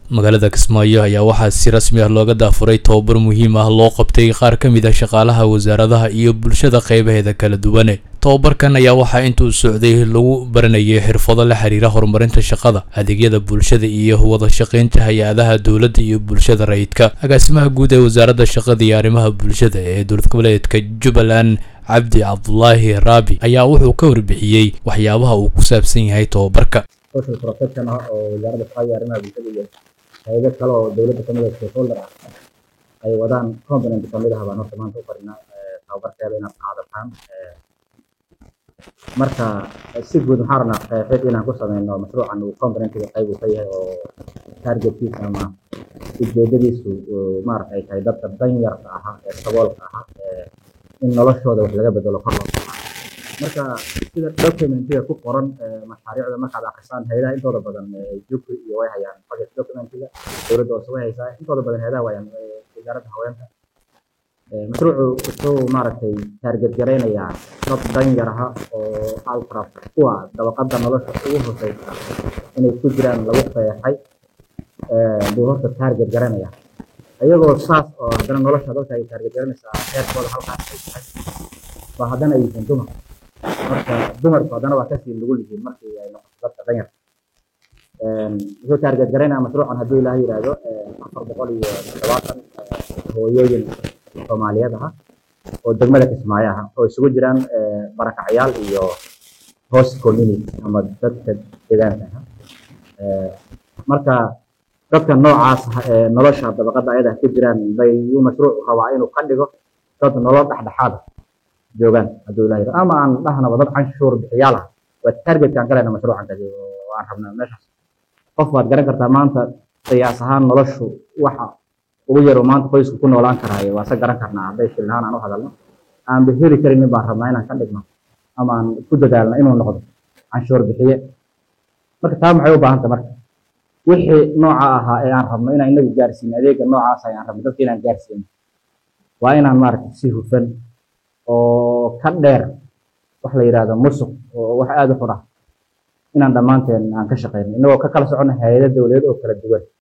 magaalada kismaayo ayaa waxaa si rasmi ah looga daafuray tobabar muhiim ah loo qabtay qaar ka mid ah shaqaalaha wasaaradaha iyo bulshada qeybaheeda kala duwane tobabarkan ayaa waxaa intuu socday lagu baranayay xirfado la xiriira horumarinta shaqada adeegyada bulshada iyo wada shaqeynta hay-adaha dowladda iyo bulshada rayidka agaasimaha guud ee wasaaradda shaqada iyo arrimaha bulshada ee dowlad goboleedka jubbaland cabdi cabdulaahi raabi ayaa wuxuu ka warbixiyey waxyaabaha uu ku saabsan yahay tobabarka social protection ah oo wasaaradda shaqada iyo arrimaha bulshada iyo hay'ado kale oo dowladda kamid ah stakeholder ah ay wadaan component kamid ah baan horta maanta u qarinaa tababarkeeda inaad qaadataan marka si guud maxaa rabnaa qeexid inaan ku sameyno mashruucan uu componentiga qayb uu ka yahay oo targetkiisa ama ujeedadiisu maarata ay tahay dadka danyarka ahaa ee saboolka ahaa in noloshooda wax laga bedelo kor loo marka sida documentiga ku qoran mashaariicda markaad akrisaan hayadaha intooda badan jukri iyo way hayaan budget documentiga dowladda hoose way haysaa intooda badan hayadaha wayaan wasaaradda haweenka mashruucu wuxuu maaragtay taarget garaynayaa dad danyar aha oo altra kuwa dabaqada nolosha ugu hooseysa inay ku jiraan lagu qeexay buu horta taarget garanaya iyagoo saas oo haddana nolosha dadka ay taarget garanaysaa heerkooda halkaas ay tahay waa haddana ay yihiin dumar marka dumarku haddana waa kasii nugul yihiin markii ay noqoto dadka danyar wuxuu taarget garaynaya mashruucan hadduu ilaah yidhaahdo afar boqol iyo toddobaatan hooyooyin soomaaliyeed aha oo degmada kismaayo aha oo isugu jiraan barakacyaal iyo host community ama dadka deegaanka aha marka dadka noocaas ah ee nolosha dabaqada ayada ku jiraan bay uu mashruuc rabaa inuu ka dhigo dad nolol dhexdhexaad ah joogaan hadduu ilaah yidhahdo ama aan dhahnaba dad canshuur bixiyaal ah waa targetkaan galayna mashruucan kasi oo aan rabnaa meeshaas qof baad garan kartaa maanta qiyaas ahaan noloshu waxa ugu yaro maanta qoysku ku noolaan karaayo waa se garan karnaa hadday shilhaan aan u hadalno aanba heli karinin baan rabnaa inaan ka dhigno ama aan ku dadaalno inuu noqdo canshuur bixiye marka taa maxay u baahanta marka wixii nooca ahaa ee aan rabno inaan inagu gaarsiino adeega noocaas aan rabno dadka inaan gaarsiino waa inaan maaragtay si hufan oo ka dheer wax la yidhaahdo musuq oo wax aada u xun ah inaan dhammaanteen aan ka shaqeyno inagoo ka kala socono hay-ado dowladeed oo kala duwan